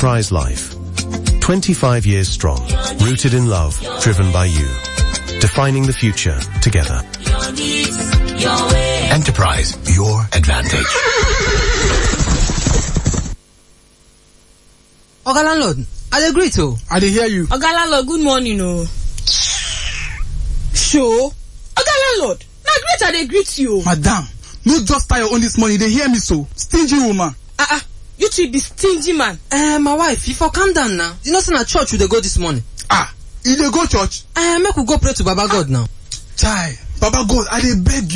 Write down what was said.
Enterprise Life. 25 years strong, rooted in love, driven by you. Defining the future together. Enterprise, your advantage. oga landlord i dey greet o I dey hear you. oga landlord good morning o sure oga landlord na greet i dey greet you o Madam, no just tie your own this morning. You dey hear me so? Stingy woman. ah ah you too be stingy man eh my wife you for calm down now you know say na church we dey go this morning Ah, you dey go church? eh make we go pray to baba god now Chai, Baba God, I dey beg you.